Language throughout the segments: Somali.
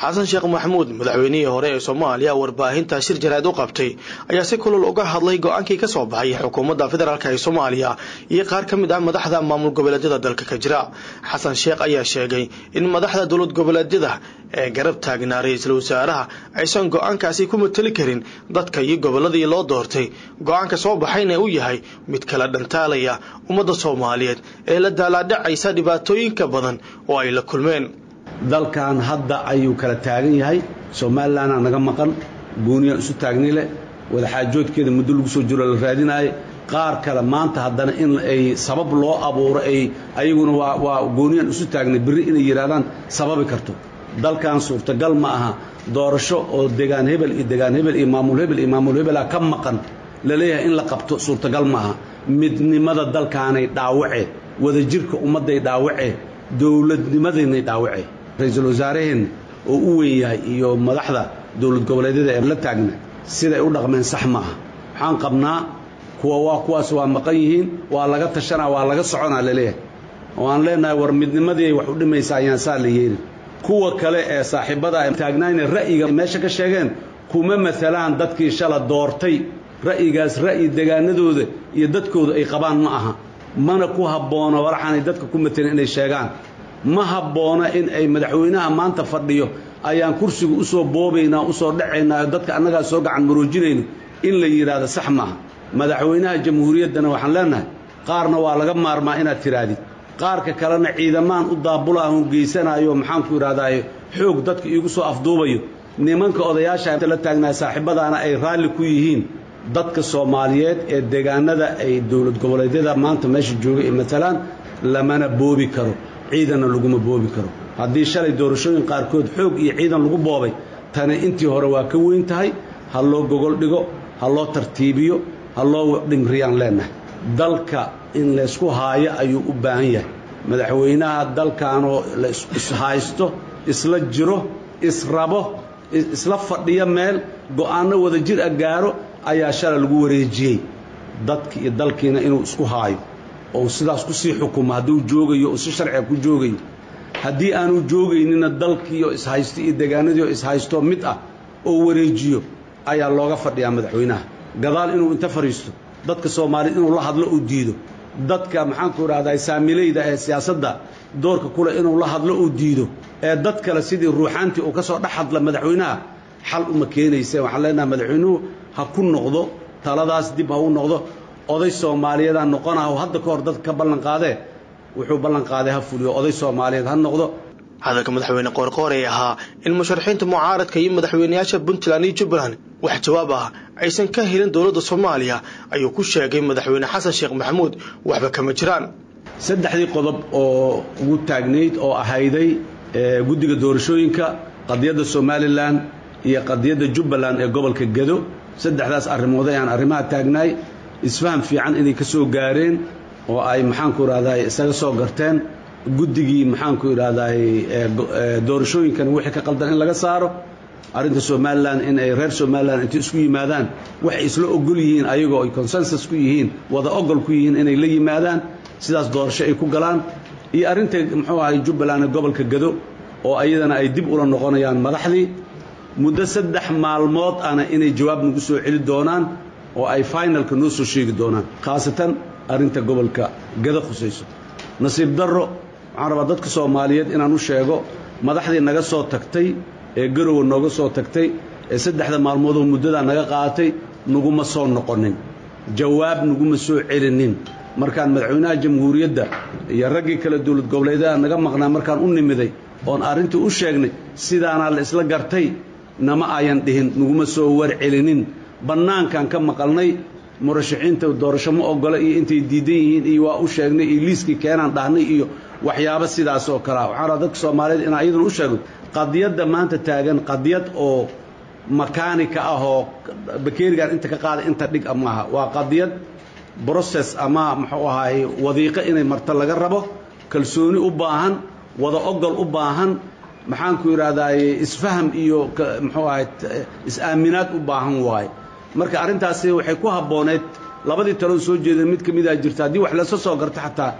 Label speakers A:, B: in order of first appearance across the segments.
A: xasan sheekh maxamuud madaxweynihii hore ee soomaaliya warbaahinta shir jaraad u qabtay ayaa si kulul uga hadlay go-aankii ka soo baxay xukuumadda federaalk ee soomaaliya iyo qaar ka mid ah madaxda maamul goboleedyada dalka ka jira xasan sheekh ayaa sheegay in madaxda dowlad goboleedyada ee garab taagnaa ra-iisul wasaaraha aysan go-aankaasi ku mateli karin dadka iyo gobolladii loo doortay go-aanka soo baxayna uu yahay mid kala dhantaalaya ummadda soomaaliyeed ee la daalaadhacaysa dhibaatooyinka badan oo ay la kulmeen
B: dalkan hadda ayuu kala taagan yahay somalilanaa naga maqan gooniyaan isu taagni leh wadaxaajoodkeeda muddo lagu soo jiro la raadinaayo qaar kale maanta haddana in ay sabab loo abuuro ay ayaguna waa waa gooniyaan isu taagnay berri inay yidhahdaan sababi karto dalkan suurtagal ma aha doorasho oo degaan hebel iyo degaan hebel iyo maamul hebel iyo maamul hebelaa ka maqan laleeyahay in la qabto suurtagal ma aha midnimada dalkaanay dhaawace wadajirka ummadday dhaawace dowladnimadaynay dhaawace ra-iisul wasaaraheenna oo u weyn yahay iyo madaxda dowlad goboleedyada ee la taagna siday u dhaqmeen sax ma aha waxaan qabnaa kuwa waa kuwaas waa maqan yihiin waa laga tashanaa waa laga soconaa laleeyahay oo aan leenahay war midnimadii ay wax u dhimaysaa ayaan saa la yeelin kuwa kale ee saaxiibada taagnaayna ra'yiga meesha ka sheegeen kuma maalaan dadkii shala doortay ra'yigaas ra'yi degaanadooda iyo dadkooda ay qabaan ma aha mana ku habboona walaxaanay dadka ku matelin inay sheegaan ma habboona in ay madaxweynaha maanta fadhiyo ayaan kursiga u soo boobaynaa u soo dhacaynaa dadka annagaa soo gacan maroojinayno in la yidhaahdo sax maaha madaxweynaha jamhuuriyaddana waxaan leenahay qaarna waa laga maarmaa inaad tidhaahdid qaarka kalena ciidamaan u daabulaahun geysanayo maxaanku idhahdaaye xoog dadka iigu soo afduubayo nimanka odayaasha la taagnaa saaxiibadaana ay raalli ku yihiin dadka soomaaliyeed ee deegaanada ay dowlad goboleedyada maanta meesha joogay ee matalaan lamana boobi karo ciidanna laguma boobi karo haddii shalay doorashooyin qaarkood xoog iyo ciidan lagu boobay tani intii hore waa ka weyn tahay ha loo gogol dhigo ha loo tartiibiyo ha loo dhimriyaan leennahay dalka in laysku haayo ayuu u baahan yahay madaxweynaha dalkanoo la ishaysto isla jiro israbo isla fadhiyo meel go'aanno wada jir a gaaro ayaa shala lagu wareejiyey dadki iyo dalkiina inuu isku haayo oo sidaas ku sii xukumo hadduu joogayo oo si sharciga ku joogayo haddii aanu joogaynina dalkiioo ishaysto iyo degaanadiioo ishaysto mid ah oo wareejiyo ayaa looga fadhiyaa madaxweynaha gadaal inuu inta fadhiisto dadka soomaaliyed inuu la hadlo uu diido dadka maxaanku idhahdaa saamilayda ee siyaasadda doorka kule inuu la hadlo uu diido ee dad kale sidii ruuxaantii uu ka soo dhex hadla madaxweynaha xal uma keenayse waxaan leenahay madaxweynuhu ha ku noqdo taladaas dib ha u noqdo oday soomaaliyeedaan noqonaha hadda ka hor dadka ka ballanqaadee wuxuu ballanqaaday ha fuliyo oday soomaaliyeed ha noqdo
A: hadalka madaxweyne qoorqoor ee ahaa in musharaxiinta mucaaradka iyo madaxweynayaasha puntland iyo jubbaland wax jawaab ah aysan ka helin dowladda soomaaliya ayuu ku sheegay madaxweyne xasan sheekh maxamuud waxba kama jiraan
B: saddexdii qodob oo ugu taagnayd oo ahayday guddiga doorashooyinka qadiyadda somalilan iyo qadiyadda jubbaland ee gobolka gedo saddexdaas arrimood ayaan arrimaha taagnaay isfaham fiican inay ka soo gaareen oo ay maxaanku idhahdaay isaga soo garteen guddigii maxaanku idhahdaay doorashooyinkan wixii ka qaldan in laga saaro arrinta somalilan in ay reer somalilan intay isku yimaadaan waxay isla ogol yihiin ayagoo ay consensus ku yihiin wada ogol ku yihiin inay la yimaadaan sidaas doorasho ay ku galaan iyo arrinta muxuu ahay jubbaland ee gobolka gado oo ayadana ay dib ula noqonayaan madaxdii muddo saddex maalmood ana inay jawaab nagu soo celi doonaan oo ay finalka noo soo sheegi doonaan khaasatan arrinta gobolka gado khusayso nasiib darro waxaan rabaa dadka soomaaliyeed inaan u sheego madaxdii naga soo tagtay ee garowa nooga soo tagtay ee saddexda maalmoodoo muddadaa naga qaadatay naguma soo noqonin jawaab naguma soo celinin markaan madaxweynaha jamhuuriyadda iyo raggii kale dowlad goboleedyada naga maqnaa markaan u nimiday oon arrintii u sheegnay sidaanaa la isla gartay nama ayan dhihin naguma soo warcelinin bannaankaan ka maqalnay murashaxiinta doorasho ma ogola iyo intay diidan yihiin iyo waa u sheegnay iyo liiskii keenaan dhahnay iyo waxyaabo sidaas oo kalea waxaan rabaa dadka soomaaliyeed inaan iyaduna u sheego qadiyadda maanta taagan qadiyad oo makaanika ah oo bakeerigan inta ka qaada inta dhig a maaha waa qadiyad brocess ama muxuu ahaay wadiiqo inay marto laga rabo kalsooni u baahan wada ogol u baahan maxaanku idhahdaaye isfaham iyo muxuu ahay is-aaminaad u baahan waaye marka arrintaasi waxay ku habbooneed labadii taloon soo jeedeen mid ka midaa jirta haddii wax laysa soo garto xataa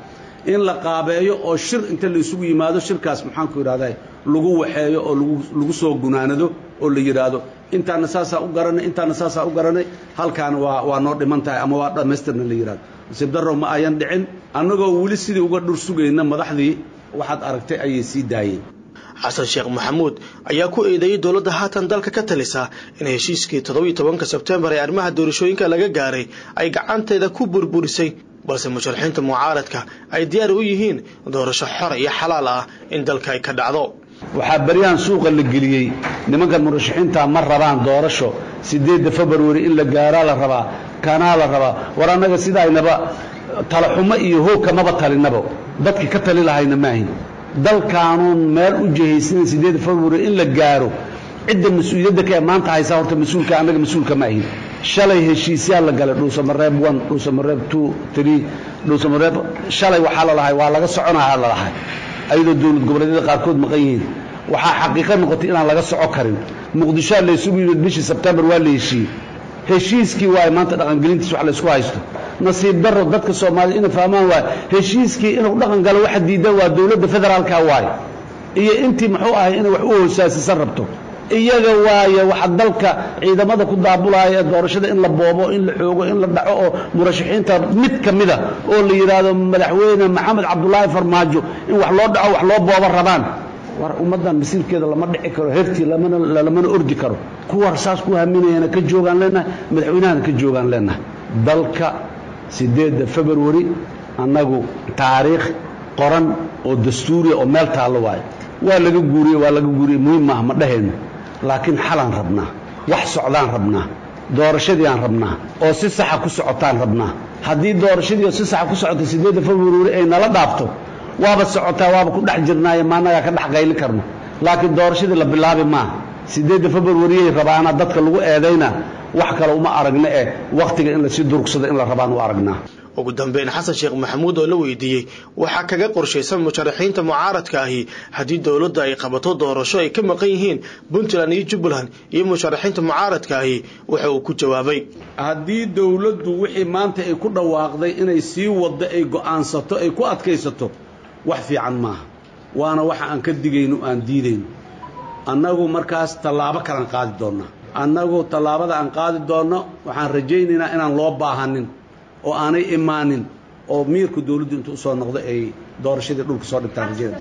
B: in la qaabeeyo oo shir inta la isugu yimaado shirkaas maxaanku yidhahdaa lagu waxeeyo oo lagu soo gunaanado oo la yidhaahdo intaana saasaa u garanay intaana saasaa u garanay halkaana waa waa noo dhiman tahay ama waa dhammaystirna la yidhahdo nasiib darrow ma ayan dhicin annagoo weli sidii uga dhur sugayna madaxdii waxaad aragtay ayay sii daayeen
A: xasan sheekh maxamuud ayaa ku eedeeyey dowladda haatan dalka ka talisa in heshiiskii toddobiiyo tobanka sebtembar ee arrimaha doorashooyinka laga gaaray ay gacanteeda ku burburisay balse musharaxiinta mucaaradka ay diyaar u yihiin doorasho xor iyo xalaal ah in dalka ay ka dhacdo
B: waxaa beryahan suuqa la geliyey nimankan murashaxiinta ma rabaan doorasho siddeedda februari in la gaaraa la rabaa kanaa la rabaa war annaga sidaynaba talaxumo iyo hoogka maba talinaba dadki ka tali lahayna maahin dalkaanuun meel u jihaysanan siddeedda februari in la gaaro cidda mas-uuliyadda ka ee maanta haysaa horta mas-uulka annaga mas-uulka ma ahin shalay heshiisyaa la galay dhuusamareeb one dhuusamareeb two three dhuusamareeb shalay waxaa la lahay waa laga soconahaa la lahay ayadoo dowlad goboleedyada qaarkood maqan yihiin waxaa xaqiiqo noqotay inaan laga soco karin muqdishoa laysugu yimid bishii sebtembar waa la heshiiyey heshiiskii waaye maanta dhaqangelintiis wax laysku haysto nasiib darro dadka soomaaliyed inay fahmaan waaye heshiiskii inuu dhaqan galo waxa diidan waa dowladda federaalka waaye iyo intii muxuu ahay inay wax u hoosaasisan rabto iyaga waaye waxa dalka ciidamada ku daabulaya ee doorashada in la boobo in la xoogo in la dhaco oo murashaxiinta mid ka mida oo la yidhaahdo madaxweyne maxamed cabdulaahi farmaajo in wax loo dhaco wax loo boobo rabaan war ummaddan masiirkeeda lama dhici karo hertii lamana ordi karo kuwa saas ku haminayana ka joogaan leenahay madaxweynahana ka joogaan leenahay dalka siddeedda februari annagu taariikh qoran oo dastuuriya oo meel taallo waayo waa laga guuriye waa laga guuriye muhiim maaha ma dhahayno laakiin xalaan rabnaa wax socdaan rabnaa doorashadiiaan rabnaa oo si saxa ku socotaan rabnaa haddii doorashadii oo si saxa ku socota siddeedda februari ay nala dhaafto waaba socotaa waaba ku dhex jirnaaye maannagaa ka dhex qayli karno laakiin doorashadii la bilaabi maaha siddeedda februariyay rabaana dadka lagu eedayna wax kale uma aragna eh wakhtiga in lasii durugsado in la rabaan u aragnaa
A: ugu dambeyn xasan sheekh maxamuud oo la weydiiyey waxaa kaga qorshaysan musharaxiinta mucaaradka ahi haddii dowladda ay qabato doorasho ay ka maqan yihiin puntland iyo jubbaland iyo musharaxiinta mucaaradka ahi waxa uu ku jawaabay
B: haddii dowladdu wixii maanta ay ku dhawaaqday inay sii waddo ay go'aansato ay ku adkaysato wax fiican maaha waana waxa aan ka digayno aan diidayno annagu markaas tallaabo kalaan qaadi doonnaa annagu tallaabada aan qaadi doonno waxaan rajaynaynaa inaan loo baahanin oo aanay imaanin oo miirku dawladdu intuu usoo noqdo ay doorashadii dhulka soo dhigtaan rajada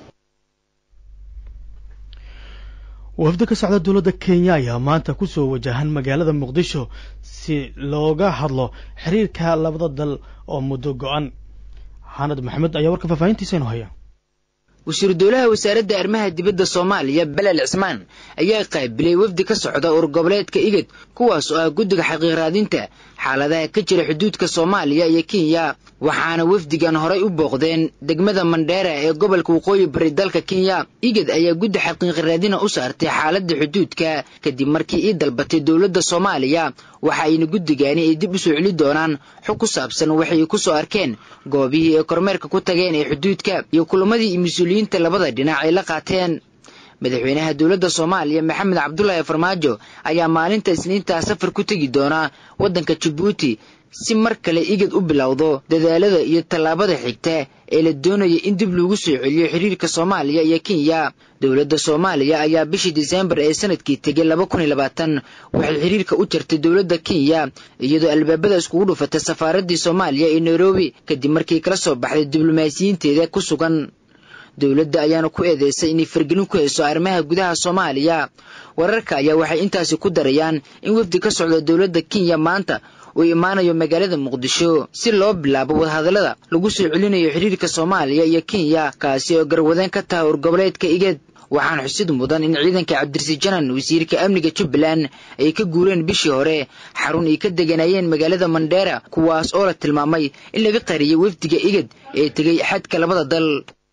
C: wafdi ka socda dowladda kenya ayaa maanta ku soo wajahan magaalada muqdisho si looga hadlo xiriirka labada dal oo muddo go-an xanad maxamed ayaa warka faahfaahintiisa inu haya
D: wasiiru dowlaha wasaaradda arrimaha dibadda soomaaliya belel cismaan ayaa qaabilay wafdi ka socda ur goboleedka igad kuwaas oo ah guddiga xaqiiqraadinta xaaladaha ka jira xuduudka soomaaliya iyo kenya waxaana wafdigan horay u booqdeen degmada mandheera ee gobolka waqooyi bari dalka kenya igad ayaa guddi xaqiiqraadina u saartay xaaladda xuduudka kadib markii ii dalbatay dowladda soomaaliya waxa ayna guddigaani ay dib u soo celi doonaan xog ku saabsan waxay ku soo arkeen goobihii ay kormeerka ku tageen ee xuduudka iyo kulamadii mas-uuliyiinta labada dhinac ay la qaateen madaxweynaha dowladda soomaaliya maxamed cabdulaahi farmaajo ayaa maalinta isniintaa safar ku tegi doonaa waddanka jabuuti si mar kale igad u bilowdo dadaalada iyo tallaabada xigta ee la doonaya in dib loogu soo celiyo xiriirka soomaaliya iyo kenya dowladda soomaaliya ayaa bishii diseembar ee sanadkii tegay laba kun iyo labaatan waxay xiriirka u jartay dowladda kenya iyadoo albaabada iskugu dhufatay safaaraddii soomaaliya ee nairobi kadib markii kala soo baxday diblomaasiyiinteeda ku sugan dowladda ayaana ku eedeysay inay fargelin ku hayso arrimaha gudaha soomaaliya wararka ayaa waxay intaasi ku darayaan in wafdi ka socda dowladda kenya maanta uu imaanayo magaalada muqdisho si loo bilaabo wadahadallada lagu soo celinayo xiriirka soomaaliya iyo kenya kaasi oo garwadeen ka taha urgoboleedka igad waxaana xusid mudan in ciidanka cabdirasi janan wasiirka amniga jubbaland ay ka guureen bishii hore xarun ay ka deganayeen magaalada mandheera kuwaas oo la tilmaamay in laga qariyay wafdiga igad ee tegay xadka labada dal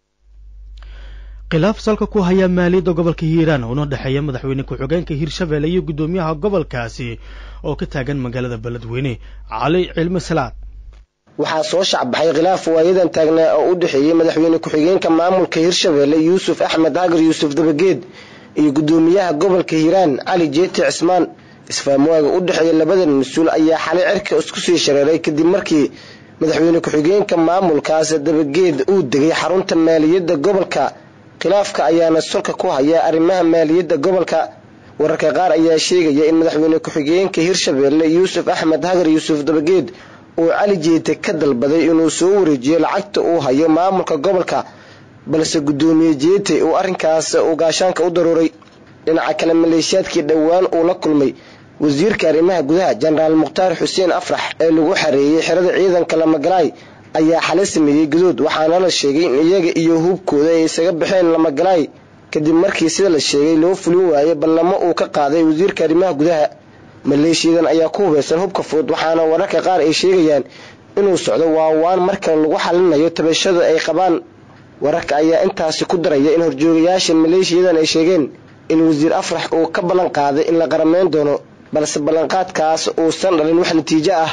C: khilaaf salka ku haya maaliyadda gobolka hiiraan una dhexeeya madaxweyne ku-xigeenka hiirshabeelle iyo guddoomiyaha gobolkaasi oo ka taagan magaalada beledweyne cali cilmi salaad
E: waxaa soo shacbaxay khilaaf waayadan taagnaa oo u dhexeeyey madaxweyne ku-xigeenka maamulka hiirshabeelle yuusuf axmed hagar yuusuf dabageed iyo guddoomiyaha gobolka hiiraan cali jeeti cismaan isfaamwaaga u dhexeeya labadan mas-uul ayaa xalay cirka isku sii shareeray kadib markii madaxweyne ku-xigeenka maamulkaas dabageed uu degay xarunta maaliyadda gobolka khilaafka ayaana solka ku haya arrimaha maaliyadda gobolka wararka qaar ayaa sheegaya in madaxweyne ku-xigeenka hirshabeelle yuusuf axmed hagar yuusuf dabageed uu cali jeete ka dalbaday inuu soo wareejiyo lacagta uu hayo maamulka gobolka balse guddoomiye jeete uu arrinkaas uu gaashaanka u daruuray dhinaca kale maleeshiyaadkii dhowaan uu la kulmay wasiirka arrimaha gudaha jenaraal mukhtaar xuseen afrax ee lagu xareeyey xerada ciidanka lamagalaay ayaa xale sameeyey gadood waxaana la sheegay in iyaga iyo hubkooda ay isaga baxeen lamagalaay kadib markii sida la sheegay loo fulin waayey ballamo uu ka qaaday wasiirka arrimaha gudaha maleeshiyadan ayaa ku hubeysan hubka fudud waxaana wararka qaar ay sheegayaan inuu socdo waawaan marka lagu xalinayo tabashada ay qabaan wararka ayaa intaasi ku daraya in horjoogayaasha maleeshiyadan ay sheegeen in wasiir afrax uu ka ballan qaaday in la qarameyn doono balse ballanqaadkaas uusan dhalin wax natiijo ah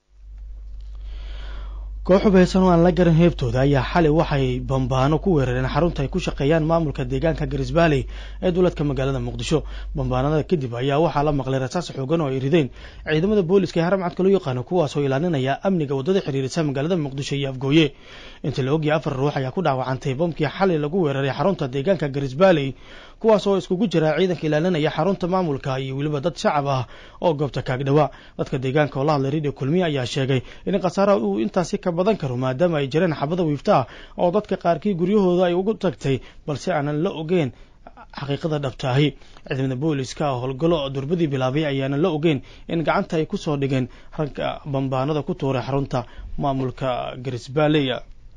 C: koox hubeysan oo aan la garan heebtooda ayaa xalay waxay bambaano ku weerareen xarunta ay ku shaqeeyaan maamulka deegaanka garis valley ee dowladka magaalada muqdisho bambaanada kadib ayaa waxaa la maqlay rasaas xoogan oo ay rideen ciidamada booliska ee haramcadka loo yaqaano kuwaasoo ilaalinaya amniga waddada xiriirisa magaalada muqdisho iyo afgooye inta la ogyahay afar ruux ayaa ku dhaawacantay bamkii xalay lagu weeraray xarunta deegaanka garis valley kuwaas oo iskugu jira ciidanka ilaalinaya xarunta maamulka iyo weliba dad shacab ah oo goobta kaagdhawaa dadka deegaanka oo la hadlay radio kulmiye ayaa sheegay in khasaaraha uu intaasi ka badan karo maadaama ay jireen xabada wiifta ah oo dadka qaarkii guryahooda ay ugu tagtay balse aanan la ogeyn xaqiiqada dhabtaahi ciidamada booliska howlgallo durbadii bilaabay ayaana la ogeyn in gacanta ay kusoo dhigeen ragga bambaanada ku tuuray xarunta maamulka garisbaleya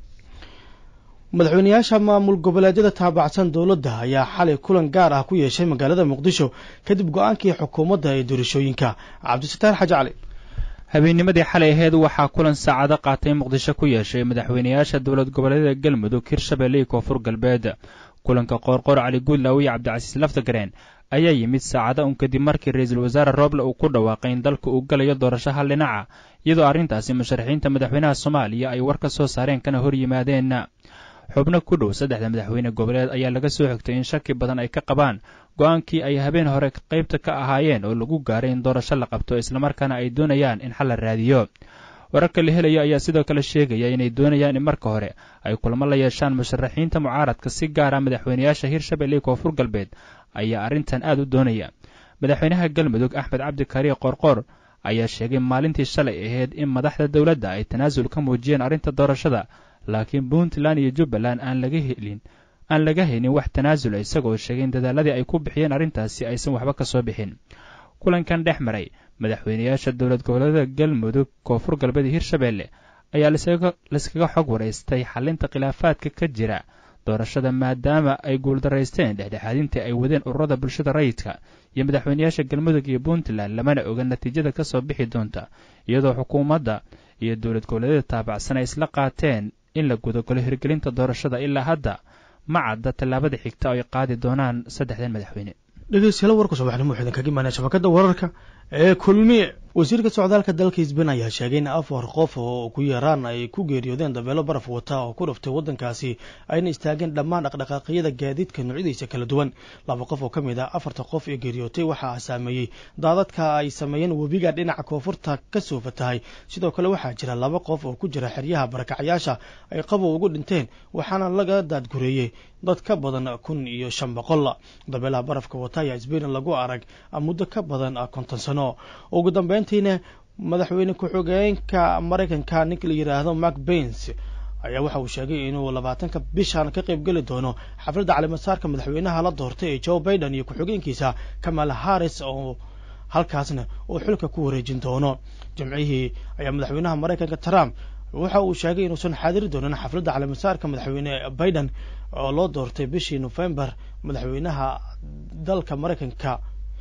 C: madaxweyneyaasha maamul goboleedyada taabacsan dowladda ayaa xalay kulan gaar ah ku yeeshay magaalada muqdisho kadib go-aankii xukuumadda ee doorashooyinka cabdisataar xaji cali
F: habeennimadii xalay aheed waxaa kulan saacado qaatay muqdisho ku yeeshay madaxweyneyaasha dowlad goboleedyada galmudug hirshabelle iyo koonfur galbeed kulanka qoorqoor cali guudlaaw iyo cabdicasiis laftagareen ayaa yimid saacada un kadib markii ra-iisul wasaare rooble uu ku dhawaaqay in dalka uu galayo doorasho hal dhinaca iyadoo arrintaasi musharaxiinta madaxweynaha soomaaliya ay war ka soo saareen kana hor yimaadeen xubno ku dhow saddexda madaxweyne goboleed ayaa laga soo xigtay in shaki badan ay ka qabaan go-aankii ay habeen hore qaybta ka ahaayeen oo lagu gaaray in doorasho la qabto islamarkaana ay doonayaan in xal la raadiyo wararka la helayo ayaa sidoo kale sheegaya inay doonayaan in marka hore ay kulmo la yeeshaan musharaxiinta mucaaradka si gaara madaxweyneyaasha hirshabelle iyo koonfur galbeed ayaa arrintan aad u doonaya madaxweynaha galmudug axmed cabdi kariye qoorqoor ayaa sheegay maalintii shalay ahayd in madaxda dowladda ay tanaasul ka muujiyeen arrinta doorashada laakiin puntland iyo jubbaland aan laga helin aan laga haynin wax tanaasula isagoo sheegay in dadaaladii ay ku bixiyeen arrintaasi aysan waxba ka soo bixin kulankan dhex maray madaxweyneyaasha dowlad goboleeda galmudug koonfur galbeed iyo hirshabelle ayaa layskaga xog waraystay xalinta khilaafaadka ka jira doorashada maadaama ay guuldaraysteen dhexdhexaadintii ay wadeen ururada bulshada rayidka iyo madaxweyneyaasha galmudug iyo puntland lamana oga natiijada ka soo bixi doonta iyadoo xukuumadda iyo dowlad goboleedyada taabacsan ay isla qaateen in la gudagalo hirgelinta doorashada ilaa hadda ma cadda tallaabada xigta oo ay qaadi doonaan saddexdan madaxweyne
C: dhegeystayaal warka subaxnimo waxaa idinkaga imaanaya shabakadda wararka ee kulmiye wasiirka socdaalka dalka hisban ayaa sheegay in afar qof oo ku yaraan ay ku geeriyoodeen dabeelo baraf wata oo ku dhuftay waddankaasi ayna istaageen dhammaan dhaqdhaqaaqyada gaadiidka noocyadiisa kala duwan laba qof oo ka mid ah afarta qof ee geeriyootay waxaa saameeyey daadadka ay sameeyeen webiga dhinaca koonfurta ka soo fatahay sidoo kale waxaa jira laba qof oo ku jira xeryaha barakacyaasha ay qabow ugu dhinteen waxaana laga daadgureeyey dad ka badan kun iyo shan boqol dabeelaha barafka wata ayaa sbain lagu arag muddo ka badan konton sano ugu dambeyntiina madaxweyne ku-xigeenka maraykanka ninka la yidhaahdo mark bains ayaa waxa uu sheegay inuu labaatanka bishan ka qayb geli doono xafladda calimasaarka madaxweynaha la doortay ee joe biden iyo ku-xigeenkiisa kamala harris oo halkaasna uu xilka ku wareejin doono jimcihii ayaa madaxweynaha maraykanka trump waxa uu sheegay inuusan xaadiri doonin xafladda calimasaarka madaxweyne biden oo loo doortay bishii nofembar madaxweynaha dalka maraykanka